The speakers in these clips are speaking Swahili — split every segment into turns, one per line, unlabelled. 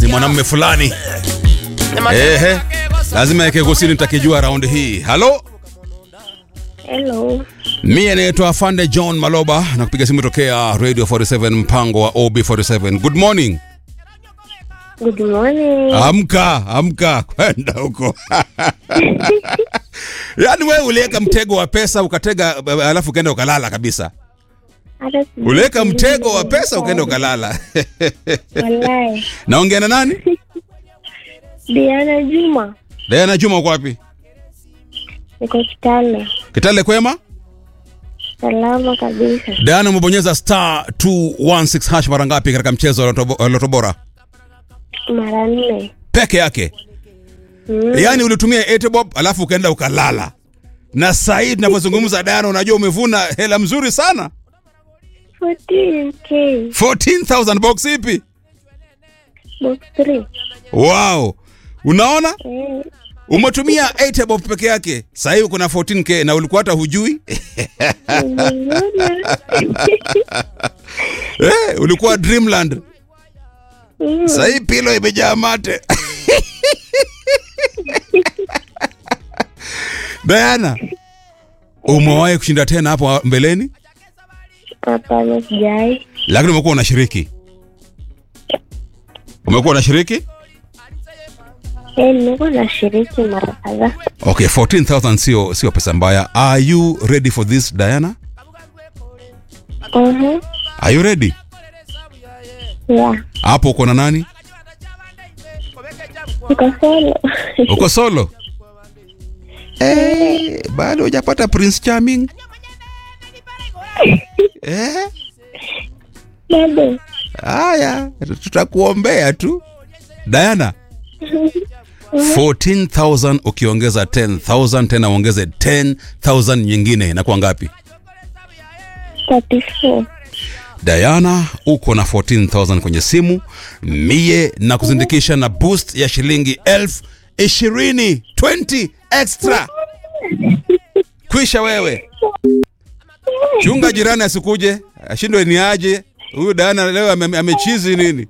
mwanamume fulani ehe, lazima yake kusini nitakijua raundi hii. Halo,
Hello.
mie naitwa Afande John Maloba na kupiga simu tokea Radio 47 mpango wa OB47. Good morning.
Good morning.
Amka, amka kwenda huko. Yaani wewe uliweka mtego wa pesa ukatega, alafu ukaenda ukalala kabisa.
Hata sijui
Uliweka mtego wa
nilikuwa
pesa ukaenda ukalala.
Wallahi.
Naongea na nani?
Diana Juma.
Diana Juma uko wapi?
Niko Kitale.
Kitale kwema?
Salama kabisa.
Diana umebonyeza star 216 hash mara ngapi katika mchezo wa Loto- wa Loto Bora?
Mara nne.
Peke yake.
Mm.
Yaani ulitumia Etebob alafu ukaenda ukalala. Na sasa hivi tunavyozungumza Diana, unajua umevuna hela mzuri sana.
14K.
14000 box ipi?
Box 3.
Wow. Unaona?
Eh.
Umetumia Etebob peke yake. Sasa hivi kuna 14k na ulikuwa hata hujui.
Nimeona.
Eh, ulikuwa Dreamland.
Mm.
Sasa hii pilo imejaa mate. Diana, umewahi kushinda tena hapo mbeleni,
Hapana sijai.
lakini umekuwa unashiriki. Umekuwa unashiriki?
Eh, nimekuwa nashiriki mara kadhaa.
Okay, 14000 sio sio pesa mbaya. Are you ready for this Diana?
Mhm.
Are you ready?
Yeah.
Hapo uko na nani?
Niko solo.
Uko solo? Eh, bado hujapata Prince Charming? Eh?
Bado.
Haya, tutakuombea tu. Diana, 14000 ukiongeza 10000 tena uongeze 10000 nyingine inakuwa ngapi?
34.
Diana, uko na 14000 kwenye simu, mie na kuzindikisha na boost ya shilingi elfu ishirini 20 extra. Kwisha wewe, chunga jirani asikuje ashindwe ni aje huyu Diana leo ame- amechizi nini?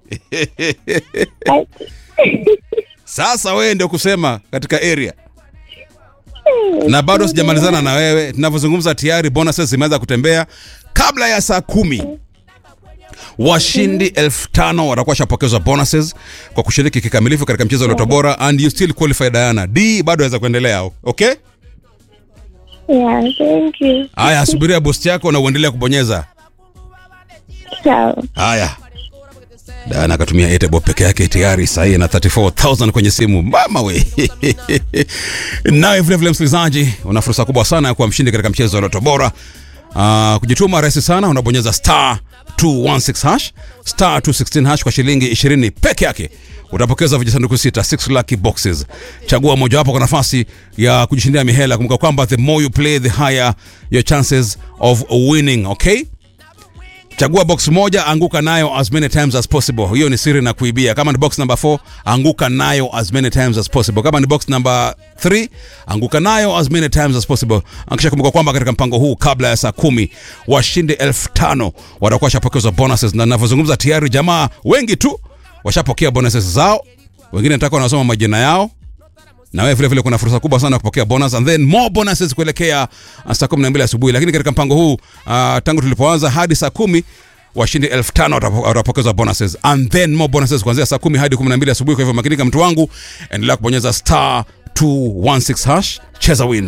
Sasa wewe ndio kusema katika area na bado sijamalizana na wewe. Tunavyozungumza tayari bonuses zimeanza kutembea. Kabla ya saa kumi washindi elfu tano watakuwa shapokezwa bonuses kwa kushiriki kikamilifu katika mchezo wa Loto Bora, and you still qualify Diana. D bado aweza kuendelea, okay?
Yeah, thank you.
Haya, subiria boost yako na uendelee kubonyeza.
Sawa.
Haya, Diana akatumia Etebo peke yake tayari sahihi na 34000 kwenye simu. Mama we nawe vile vile, msikilizaji, una fursa kubwa sana ya kuwa mshindi katika mchezo wa Loto Bora. Uh, kujituma rahisi sana, unabonyeza star 216 hash star 216 hash kwa shilingi 20 peke yake utapokeza vijisanduku sita 6 lucky boxes. Chagua mojawapo kwa nafasi ya kujishindia mihela. Kumbuka kwamba the more you play the higher your chances of winning, okay? Chagua box moja, anguka nayo as many times as possible. Hiyo ni siri na kuibia. Kama ni box number 4, anguka nayo as many times as possible. Kama ni box number 3, anguka nayo as many times as possible. Akisha kumbuka kwamba katika mpango huu kabla ya saa kumi washindi elfu tano watakuwa washapokezwa bonuses, na ninavyozungumza tayari jamaa wengi tu washapokea bonuses zao, wengine nataka wanasoma majina yao na wewe vile vile kuna fursa kubwa sana ya kupokea bonus and then more bonuses kuelekea uh, saa 12 asubuhi. Lakini katika mpango huu uh, tangu tulipoanza hadi saa kumi washindi elfu tano watapo- watapokezwa bonuses and then more bonuses kuanzia saa kumi hadi 12 asubuhi. Kwa hivyo makinika, mtu wangu, endelea kubonyeza star 216 hash, cheza win.